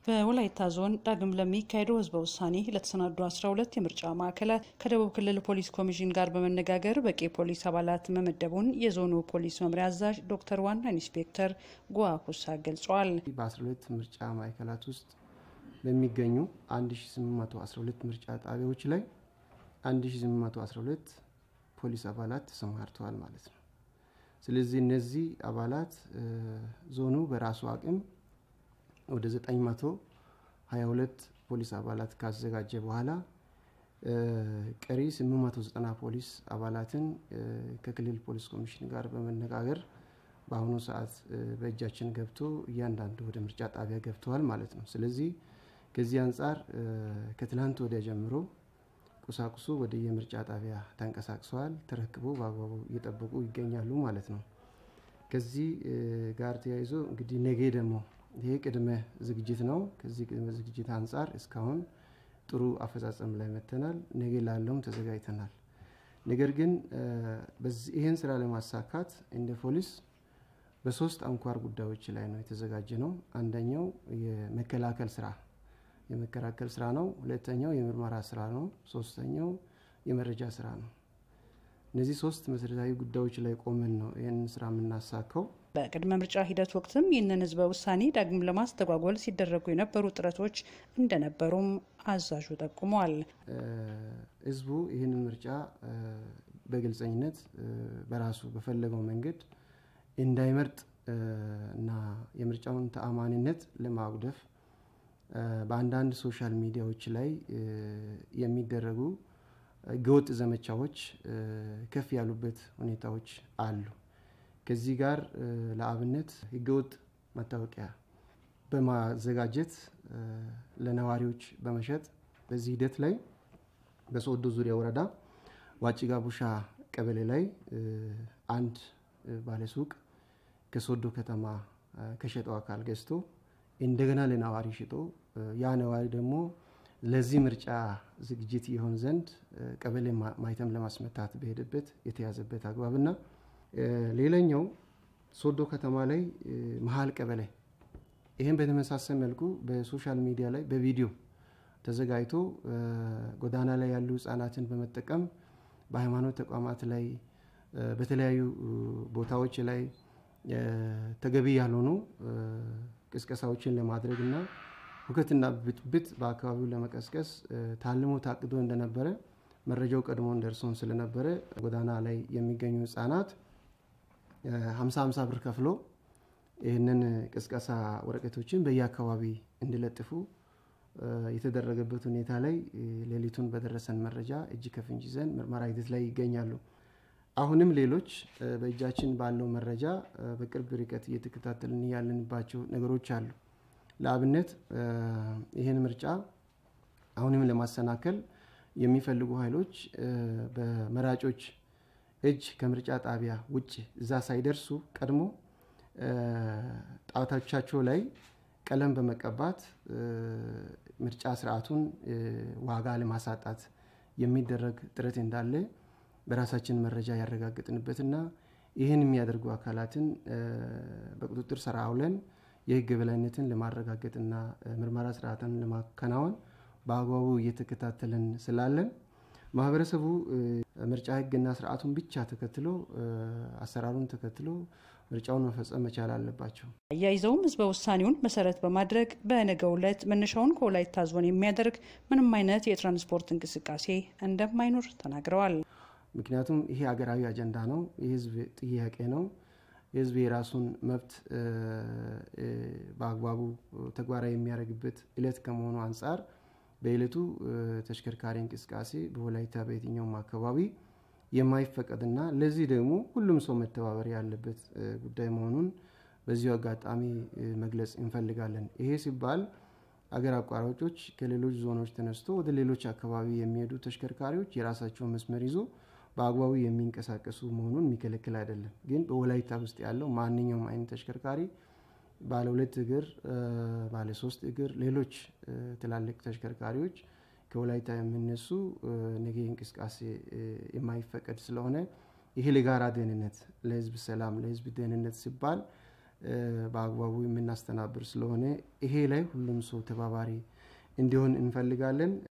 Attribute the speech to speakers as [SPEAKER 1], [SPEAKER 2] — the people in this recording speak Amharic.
[SPEAKER 1] በወላይታ ዞን ዳግም ለሚካሄደው ህዝበ ውሳኔ ለተሰናዱ 12 የምርጫ ማዕከላት ከደቡብ ክልል ፖሊስ ኮሚሽን ጋር በመነጋገር በቂ ፖሊስ አባላት መመደቡን የዞኑ ፖሊስ መምሪያ አዛዥ ዶክተር ዋና ኢንስፔክተር ጓኩሳ ገልጸዋል።
[SPEAKER 2] በ12 ምርጫ ማዕከላት ውስጥ በሚገኙ 1812 ምርጫ ጣቢያዎች ላይ 1812 ፖሊስ አባላት ተሰማርተዋል ማለት ነው። ስለዚህ እነዚህ አባላት ዞኑ በራሱ አቅም ወደ 922 ፖሊስ አባላት ካዘጋጀ በኋላ ቀሪ 890 ፖሊስ አባላትን ከክልል ፖሊስ ኮሚሽን ጋር በመነጋገር በአሁኑ ሰዓት በእጃችን ገብቶ እያንዳንዱ ወደ ምርጫ ጣቢያ ገብተዋል ማለት ነው። ስለዚህ ከዚህ አንጻር ከትላንት ወዲያ ጀምሮ ቁሳቁሱ ወደ የምርጫ ጣቢያ ተንቀሳቅሰዋል፣ ተረክቦ በአግባቡ እየጠበቁ ይገኛሉ ማለት ነው። ከዚህ ጋር ተያይዞ እንግዲህ ነገ ደግሞ ይሄ ቅድመ ዝግጅት ነው። ከዚህ ቅድመ ዝግጅት አንጻር እስካሁን ጥሩ አፈጻጸም ላይ መተናል። ነገ ላለውም ተዘጋጅተናል። ነገር ግን ይህን ስራ ለማሳካት እንደ ፖሊስ በሶስት አንኳር ጉዳዮች ላይ ነው የተዘጋጀ ነው። አንደኛው የመከላከል ስራ የመከላከል ስራ ነው። ሁለተኛው የምርመራ ስራ ነው። ሶስተኛው የመረጃ ስራ ነው። እነዚህ ሶስት መሰረታዊ ጉዳዮች ላይ ቆመን ነው ይህንን ስራ የምናሳካው።
[SPEAKER 1] በቅድመ ምርጫ ሂደት ወቅትም ይህንን ህዝበ ውሳኔ ዳግም ለማስተጓጎል ሲደረጉ የነበሩ ጥረቶች እንደነበሩም አዛዡ ጠቁመዋል።
[SPEAKER 2] ህዝቡ ይህንን ምርጫ በግልጸኝነት በራሱ በፈለገው መንገድ እንዳይመርጥ እና የምርጫውን ተአማኒነት ለማጉደፍ በአንዳንድ ሶሻል ሚዲያዎች ላይ የሚደረጉ ህገወጥ ዘመቻዎች ከፍ ያሉበት ሁኔታዎች አሉ። ከዚህ ጋር ለአብነት ህገወጥ መታወቂያ በማዘጋጀት ለነዋሪዎች በመሸጥ በዚህ ሂደት ላይ በሶዶ ዙሪያ ወረዳ ዋጭጋ ቡሻ ቀበሌ ላይ አንድ ባለሱቅ ከሶዶ ከተማ ከሸጠው አካል ገዝቶ እንደገና ለነዋሪ ሽጦ ያ ነዋሪ ደግሞ ለዚህ ምርጫ ዝግጅት ይሆን ዘንድ ቀበሌ ማይተም ለማስመታት በሄደበት የተያዘበት አግባብና ሌላኛው ሶዶ ከተማ ላይ መሀል ቀበሌ ይህም በተመሳሰል መልኩ በሶሻል ሚዲያ ላይ በቪዲዮ ተዘጋጅቶ ጎዳና ላይ ያሉ ህጻናትን በመጠቀም በሃይማኖት ተቋማት ላይ በተለያዩ ቦታዎች ላይ ተገቢ ያልሆኑ ቅስቀሳዎችን ለማድረግ እና ሁከትና ብጥብጥ በአካባቢው ለመቀስቀስ ታልሞ ታቅዶ እንደነበረ መረጃው ቀድሞን ደርሶን ስለነበረ ጎዳና ላይ የሚገኙ ህጻናት ሀምሳ ሀምሳ ብር ከፍሎ ይህንን ቅስቀሳ ወረቀቶችን በየአካባቢ እንዲለጥፉ የተደረገበት ሁኔታ ላይ ሌሊቱን በደረሰን መረጃ እጅ ከፍንጅ ይዘን ምርመራ ሂደት ላይ ይገኛሉ። አሁንም ሌሎች በእጃችን ባለው መረጃ በቅርብ ርቀት እየተከታተልን ያለንባቸው ነገሮች አሉ። ለአብነት ይህን ምርጫ አሁንም ለማሰናከል የሚፈልጉ ኃይሎች በመራጮች እጅ ከምርጫ ጣቢያ ውጭ እዛ ሳይደርሱ ቀድሞ ጣቶቻቸው ላይ ቀለም በመቀባት ምርጫ ስርዓቱን ዋጋ ለማሳጣት የሚደረግ ጥረት እንዳለ በራሳችን መረጃ ያረጋግጥንበትና ይህን የሚያደርጉ አካላትን በቁጥጥር ስር አውለን የህግ የበላይነትን ለማረጋገጥና ምርመራ ስርዓትን ለማከናወን በአግባቡ እየተከታተልን ስላለን ማህበረሰቡ ምርጫ ህግና ስርዓቱን ብቻ ተከትሎ አሰራሩን ተከትሎ ምርጫውን መፈጸም መቻል አለባቸው።
[SPEAKER 1] አያይዘውም ህዝበ ውሳኔውን መሰረት በማድረግ በነገው ዕለት መነሻውን ከወላይታ ዞን የሚያደርግ ምንም አይነት የትራንስፖርት እንቅስቃሴ እንደማይኖር ተናግረዋል።
[SPEAKER 2] ምክንያቱም ይሄ ሀገራዊ አጀንዳ ነው፣ የህዝብ ጥያቄ ነው። የህዝብ የራሱን መብት በአግባቡ ተግባራዊ የሚያደርግበት እለት ከመሆኑ አንጻር በዕለቱ ተሽከርካሪ እንቅስቃሴ በወላይታ በየትኛውም አካባቢ የማይፈቀድና ለዚህ ደግሞ ሁሉም ሰው መተባበር ያለበት ጉዳይ መሆኑን በዚሁ አጋጣሚ መግለጽ እንፈልጋለን። ይሄ ሲባል አገር አቋራጮች ከሌሎች ዞኖች ተነስቶ ወደ ሌሎች አካባቢ የሚሄዱ ተሽከርካሪዎች የራሳቸውን መስመር ይዞ በአግባቡ የሚንቀሳቀሱ መሆኑን የሚከለክል አይደለም። ግን በወላይታ ውስጥ ያለው ማንኛውም አይነት ተሽከርካሪ ባለ ሁለት እግር፣ ባለ ሶስት እግር፣ ሌሎች ትላልቅ ተሽከርካሪዎች ከወላይታ የሚነሱ ነገ እንቅስቃሴ የማይፈቀድ ስለሆነ ይሄ ለጋራ ደህንነት፣ ለህዝብ ሰላም፣ ለህዝብ ደህንነት ሲባል በአግባቡ የምናስተናብር ስለሆነ ይሄ ላይ ሁሉም ሰው ተባባሪ እንዲሆን እንፈልጋለን።